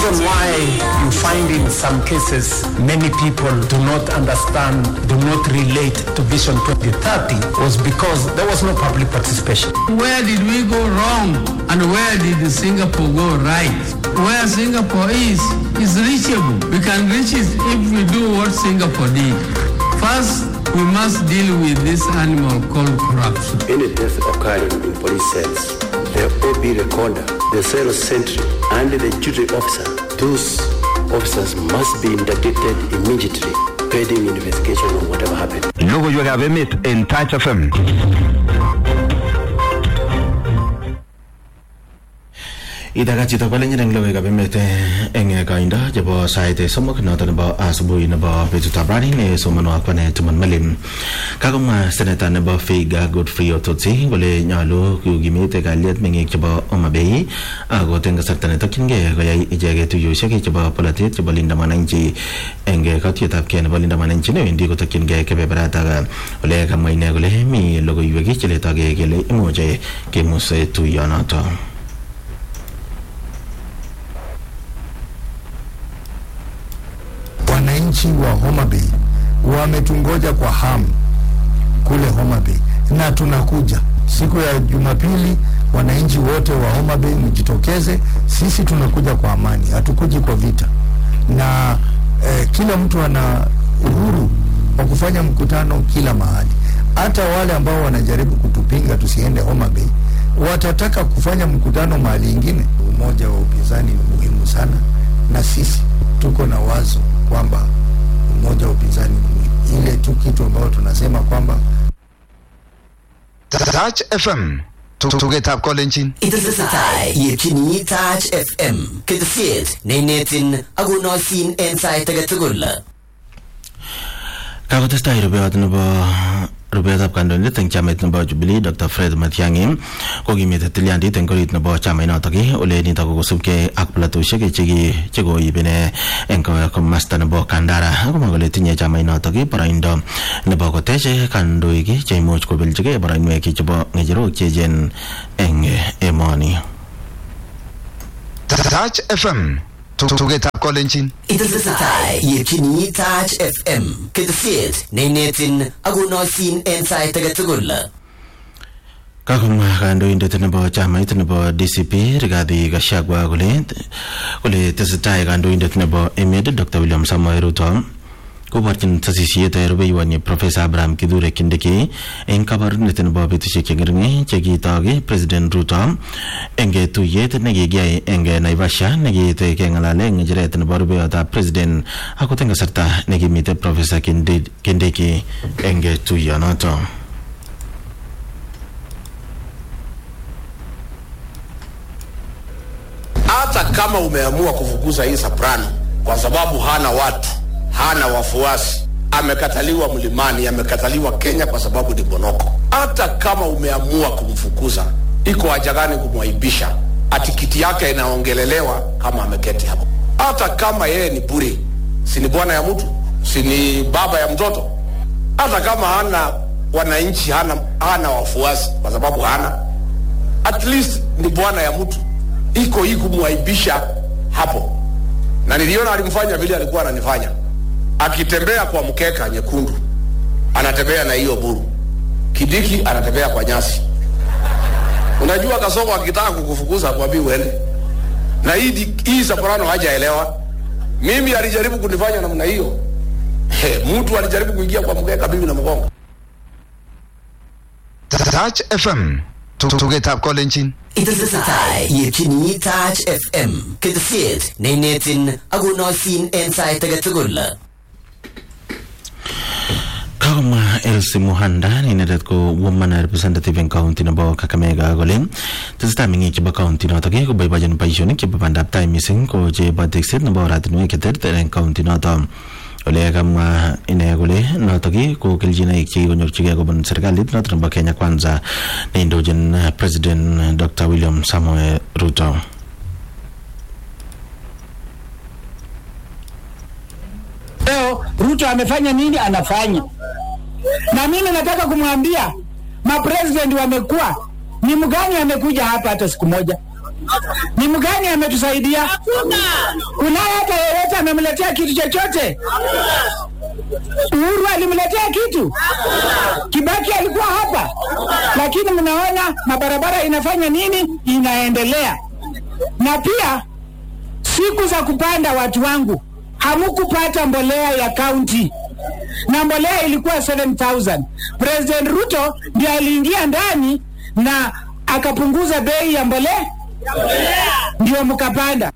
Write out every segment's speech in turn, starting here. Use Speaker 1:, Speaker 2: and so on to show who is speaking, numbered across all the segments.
Speaker 1: reason why you find in some cases many people do not understand, do not relate to Vision 2030 was because there was no public participation.
Speaker 2: Where did we go wrong and where did Singapore go right? Where Singapore is, is reachable. We can reach it if we do what Singapore did. First, we must deal with this animal called corruption.
Speaker 3: Any death occurring in police cells, the OB recorder, the cell sentry, and the duty officer, those officers must be interdicted immediately pending investigation on whatever happened.
Speaker 4: Logoiwekab emet en Touch FM.
Speaker 5: Itakat chito kwalenyin eng logoiwekab emet eh, eng eh, koindo chebo sait eh, somok noto nebo asubuhi nebo betutab rani ne somonwo kwane Timon Melim. Kakomwa seneta nebo Figa Godfrey Ototsi kole nyolu kukimit kalyet meng'ik chebo Homa Bay akot eng kasarta netokyingei koyai icheket tuiyosiek chebo polatet chebo Linda Mwananchi eng eh, katuiyetabkei nebo Linda Mwananchi newendi kotokyingei kebeberatak ole kamwa ine kole mi logoiwek cheletogei kele imuche kemus eh, tuiyonoto.
Speaker 6: wananchi wa Homa Bay wametungoja kwa hamu kule Homa Bay, na tunakuja siku ya Jumapili. Wananchi wote wa Homa Bay mjitokeze, sisi tunakuja kwa amani, hatukuji kwa vita, na eh, kila mtu ana uhuru wa kufanya mkutano kila mahali. Hata wale ambao wanajaribu kutupinga tusiende Homa Bay watataka kufanya mkutano mahali ingine. Umoja wa upinzani ni muhimu sana, na sisi tuko na wazo kwamba umoja wa upinzani ni muhimu. ile tu kitu ambayo tunasema kwamba
Speaker 4: Touch FM. Tugetab kolenjin.
Speaker 7: Itesetai yetyini Touch FM ketesiet neinetin akonoisin en sait age tugul.
Speaker 5: kakotestai rubewot nebo rubetab kandoindet eng chamait nebo Jubilee Dr. Fred Matiang'i kokimite tilyandit eng orit nebo chamainotok ole nitok ko kosubkei ak platoshek cheki chekoib ine eng komasta nebo Kandara akomwa kole tinye chamainotok boroindo nebo kotech kandoik cheimuch kobeljigei boroinwek chebo ng'echerok cheechen eng emoni
Speaker 4: Touch FM. Tugetab kolenjin.
Speaker 7: Itesetai yetyini Touch FM ketesiet neinetin akonoisin en sait age tugul.
Speaker 5: kakomwa kandoindet nebo chamait nebo DCP Rigathi Gachagua kole kole tesetai kandoindet nebo emet Dr. William Samoei Ruto koborchin sasisiet rubeiwonyi Profesa Abraham Kithure Kindiki eng kabarunet nebo betusiek cheng'ering chekitok President Ruto eng tuyet nekikiyai eng Naivasha nekiit keng'alale ng'echeret nebo rubeyotab president akot eng kasarta nekimite Profesa Kindi- Kindiki eng tuyonoto
Speaker 8: hata kama umeamua kufukuza hii soprano kwa sababu hana watu hana wafuasi amekataliwa mlimani amekataliwa kenya kwa sababu ni bonoko hata kama umeamua kumfukuza iko haja gani kumwaibisha ati kiti yake inaongelelewa kama ameketi hapo hata kama yeye ni bure si ni bwana ya mtu si ni baba ya mtoto hata kama hana wananchi hana, hana wafuasi kwa sababu hana at least ni bwana ya mtu iko hii kumwaibisha hapo na niliona alimfanya vile alikuwa ananifanya akitembea kwa mkeka nyekundu anatembea na hiyo buru kidiki anatembea kwa nyasi unajua kasoko akitaka kukufukuza kwambii uende na hii, di- hii soprano hajaelewa mimi alijaribu kunifanya namna hiyo He, mtu alijaribu kuingia kwa mkeka mimi na mgongo
Speaker 4: Touch FM. Tugetab kolenjin.
Speaker 7: Itesetai yetyini Touch FM ketesiet neinetin akonoisin en sait age tugul.
Speaker 5: kakomwa Elsie Muhanda ne inendet ko woman representative eng county nebo Kakamega kole tesetai meng'ik chebo county notok koboibochin boisionik chebo bandab tai mising ko chebo tekset nebo oratinwek cheterter eng county notok ole kamwa ine kole notok ko kelchinoik chekikonyorchigei kobun serikalit notok nebo Kenya Kwanza neindochin President Dr. William Samoei Ruto
Speaker 9: leo Ruto amefanya nini? Anafanya, na mimi nataka kumwambia mapresident wamekuwa ni mgani amekuja hapa hata siku moja? Ni mgani ametusaidia? Kunaye hata yeyote amemletea kitu chochote? Uhuru alimletea kitu? Kibaki alikuwa hapa, lakini mnaona mabarabara inafanya nini? Inaendelea. Na pia siku za kupanda, watu wangu, hamukupata mbolea ya kaunti na mbolea ilikuwa 7000 President Ruto ndiye aliingia ndani na akapunguza bei ya mbolea, ndio mkapanda.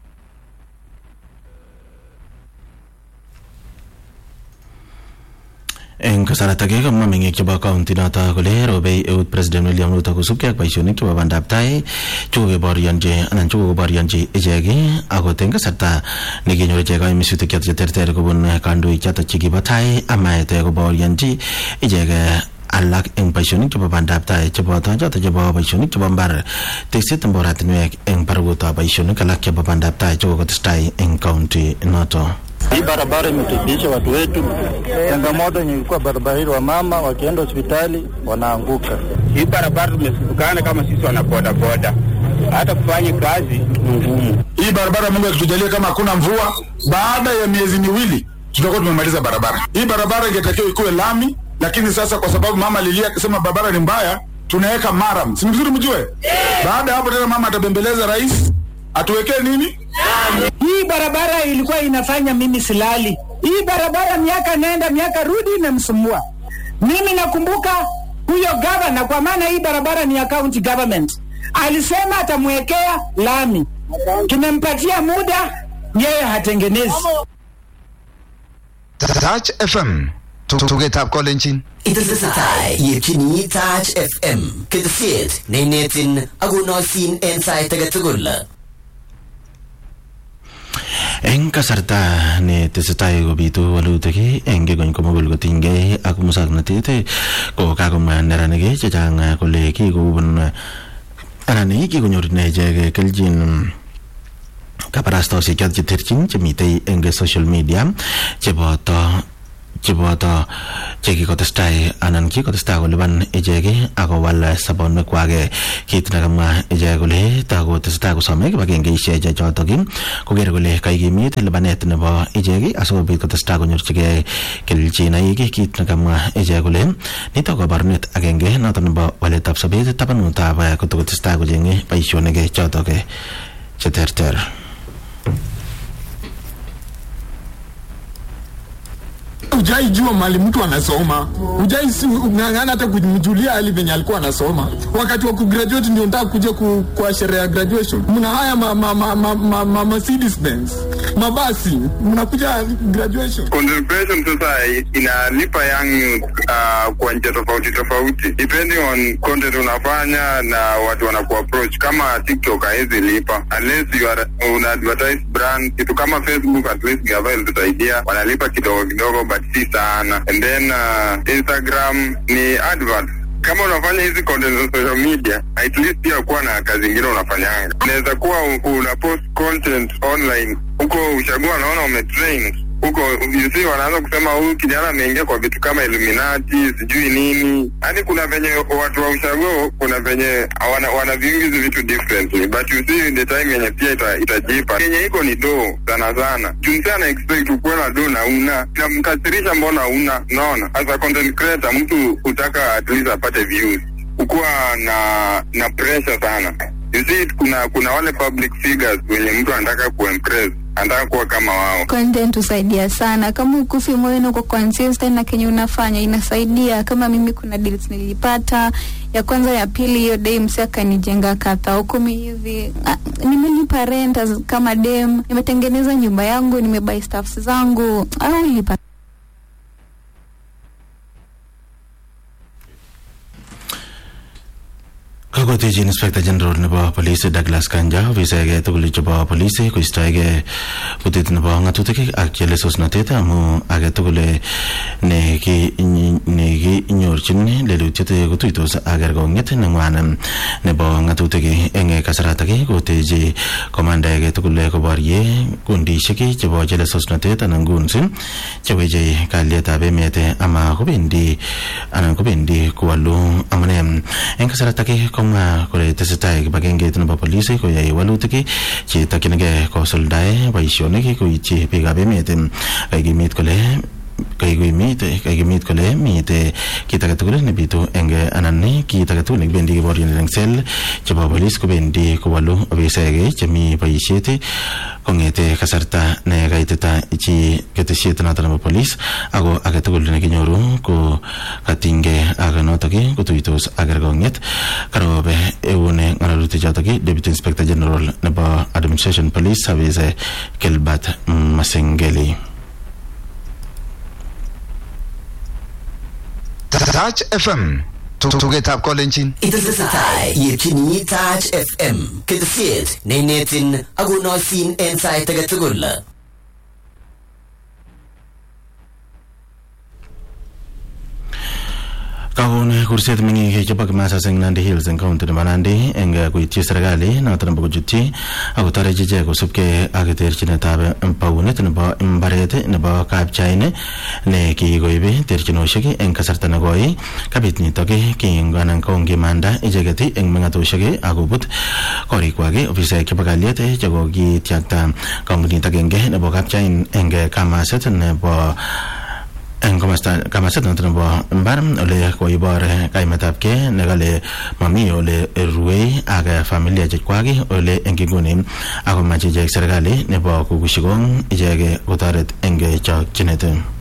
Speaker 5: eng kasarta ake kamwa meng'ik chebo kaunti noto kole robei eut president william ruto kosubkei ak boisionik chebo bandab tai chekokeborionchi anan chekokoborionchi ichek akot eng kasarta nekinyor ichek kaimisutik choto cheterter kobun kandoik choto chekibo tai amaet koborionchi ichek alak eng boisionik chebo bandab tai cheboto choto chebo boisionik chebo mbar tekset nebo oratinwek eng barakutab boisionik alak chebo bandab tai chekokotestai eng kaunti noto
Speaker 10: Hii barabara imetibisha watu wetu. Changamoto yenye ilikuwa barabara hili, wamama wakienda hospitali wanaanguka.
Speaker 11: Hii barabara tumesukana kama sisi wana boda boda, hata kufanya kazi ni ngumu.
Speaker 12: Hii barabara Mungu akitujalia, kama hakuna mvua, baada ya miezi miwili tutakuwa tumemaliza barabara hii. Barabara ingetakiwa ikuwe lami, lakini sasa kwa sababu mama alilia akisema barabara ni mbaya, tunaweka maram. Si vizuri mjue? Baada ya hapo tena mama atabembeleza rais atuwekee nini
Speaker 9: Hii barabara ilikuwa inafanya mimi silali. Hii barabara miaka nenda miaka rudi inamsumbua mimi. Nakumbuka huyo gavana, kwa maana hii barabara ni ya county government, alisema atamwekea lami. Tumempatia muda, yeye hatengenezi.
Speaker 4: Touch FM tugetab kolenjin
Speaker 7: Itesetai yetyini Touch FM ketesiet neinetin akonoisin en sait age tugul.
Speaker 5: eng kasarta ne tesetai kobitu walutik eng kikony komugul kotinygei ak musoknotet ko kakomwa neranik chechang kole kikobun anan kikonyor ine ichek kelchin kabarastaosiek choto cheterchin chemitei eng social media cheboto cheboto chekikotestai anan kikotestai kolipan ichek akowal sobonwekwak kit nekamwa ichek kole takotestai kosome kibagengeisiek chotok koker kole kaikimit lipanet nebo ichek asikobit kotestai konyorchigei kelchinoik kit nekamwa ichek kole nitok kabarunet agenge notok nebo waletab sobet tabanutab kotokotestai kochenge boisionik chotok cheterter
Speaker 13: Hujai jua mali mtu anasoma, hujai si ng'ang'ana hata kumjulia hali venye alikuwa anasoma. Wakati wa kugraduate ndio nataka kuja ku, kwa sherehe ya graduation, mna haya ma, ma, ma, ma, ma, ma Mercedes Benz mabasi, mnakuja graduation.
Speaker 11: Content creation sasa inalipa young youth uh, kwa njia tofauti tofauti depending on content unafanya na watu wanaku approach. Kama TikTok haizi lipa unless you are una advertise brand, kitu kama Facebook at least gava ilitusaidia, wanalipa kidogo kidogo but si sana, and then uh, Instagram ni advert kama unafanya hizi content za social media at least pia kuwa na kazi ingine unafanyanga. Unaweza kuwa u- una post content online huko, ushagua naona umetrain huko, you see, wanaanza kusema huyu kijana ameingia kwa vitu kama Illuminati sijui nini. Yaani kuna venye watu wa ushago, kuna venye wana, wana viingizi vitu differently, but you see the time yenye pia ita, itajipa yenye iko ni do sana sana. Junsi ana expect ukuwe na do na una inamkasirisha, mbona una unaona. As a content creator, mtu hutaka at least apate views, ukuwa na na pressure sana. You see, kuna kuna wale public figures wenye mtu anataka kuimpress, anataka kuwa kama wao.
Speaker 14: content husaidia sana kama ukufi moyo na uko consistent na kenye unafanya inasaidia kama mimi kuna deals nilipata ya kwanza ya pili hiyo day msi akanijenga kata kumi hivi Ah, nimelipa rent as- kama dem nimetengeneza nyumba yangu nimebuy stuffs zangu au lipa
Speaker 5: Kakotechi Inspector General nebo Police Douglas Kanja ofisaeke tugul chebo police koistoege butet nebo ng'atutik ak chelesosnotet amu age tugul nekinyorchin lelutiet kotuitos ak kerkong'et neng'wan nebo ng'atutik eng kasaratak kotechi komandaege tugul koborye kundishek chebo chelesosnotet anan guns cheweche kalyetab emet ama kobendi anan kobendi kowalu amune eng kasaratak komwa komwa kole tesetai kibagengeit nebo polisi koyai walutik chetokyinigei kosuldae boisionik koityi biikab emet kakimit kole kaikimit kaikimit kole mite kit age tugul nebitu eng anan kit age tugul nekibendi keborien eng sel chebo polis kobendi kowalu ofisaek chemi boisiet kongete kasarta ne kaitita chi ketesiet noto nebo polis ako age tugul nekinyoru ko katinge ak notok kotuitos ak kerkong'et karobe eune ng'alalutik chotok deputy inspector general nebo administration police service Gilbert Masengeli
Speaker 4: Touch FM tugetab kolenjin
Speaker 7: Itesetai yetyini Touch FM ketesiet neinetin akonoisin en sait age tugul.
Speaker 5: kakon kurset meng'ik chebo kimasas eng Nandi Hills eng county nebo Nandi eng koityi serikali noto nebo kochutyi akotorechi ichek kosubkei ak terchinetab paunet nebo mbaret nebo kapchain ne kikoib terchinoshek eng kasarta nekoi kabit nitok kinganan kongimanda icheket eng meng'atoshek akobut korikwak ofisaek chebo kalyet chekokityakta kampunit agenge nebo kapchain eng kamaset nebo eng komasta kamaset noto nebo mbar ole koibor kaimetabkei nekale mami ole ruei ak familia chekwak ole eng inguni akomach ichek serikali nebo kukushikong ichek kotoret eng chokchinet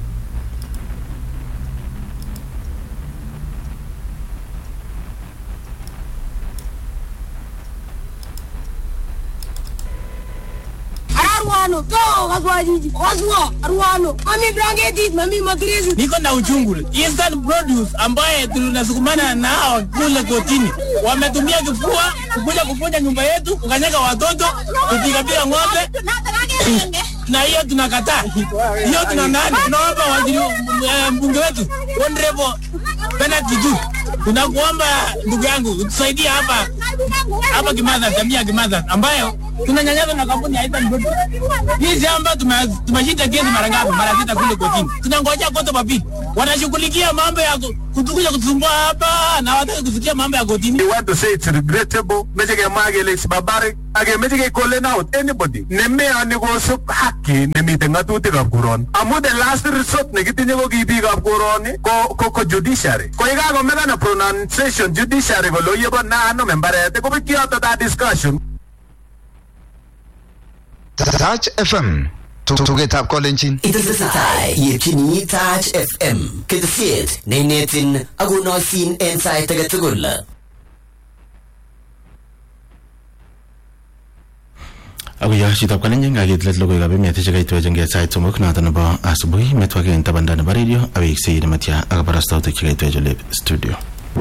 Speaker 15: Arwano, to kaswa jiji, kaswa Arwano, mami blanketi, mami magrezi.
Speaker 16: Niko na uchungu. Eastern Produce ambaye tunasukumana nao kule kotini, wametumia kifua kukuja kuvunja nyumba yetu, kukanyaga watoto, kupigapiga ng'ombe na hiyo tunakataa. Hiyo tuna nani? Tunaomba waziri eh, mbunge wetu Honorable Bernard Kitu, tunakuomba ndugu yangu utusaidie hapa hapa Kimaza, jamii ya Kimaza ambayo tunanyanyazwa na kampuni ya Eastern Produce. Hii shamba tume- tumeshinda kesi mara ngapi? Mara sita kule kotini. Tunangojea kote papili. Wanashughulikia mambo ya ku- kutukuja kutusumbua hapa na wataki kusikia mambo ya kotini.
Speaker 17: We want to say it's regrettable. Meche kemwa kele it's barbaric. Ake meche kekolen out anybody nemeyoni kosub haki nemite ng'atutikab koroni. Amu the last resort nekitinye ko ki biikab koroni ko, ko, ko judiciary. Ko yekakomekana pronunciation judiciary kole oyebo naano membaret kobek yoto that discussion.
Speaker 4: Touch FM tugetab kolenjin
Speaker 7: Itesetai yetyini Touch FM ketesiet neinetin akonoisin en sait age tugul.
Speaker 5: akoyo chitab kalenjin kakit let logoiwekab emet chekaitwech eng sait somok noto nebo asubuhi metwake eng tabanda nebo radio aweksei nematya ak kabarastautik chekaitwech ole studio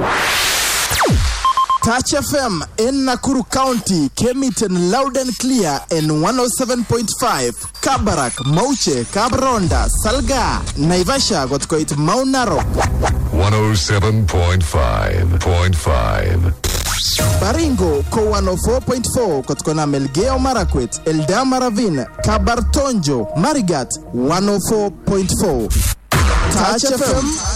Speaker 18: Touch FM in Nakuru County came it in loud and clear in 107.5. Kabarak, Mauche, Kabronda, Salga, Naivasha got quite Mount Narok.
Speaker 19: 107.5.5.
Speaker 18: Baringo ko 104.4 kutokana Melgeo Marakwet, Eldama Ravine, Kabartonjo, Marigat 104.4. Touch FM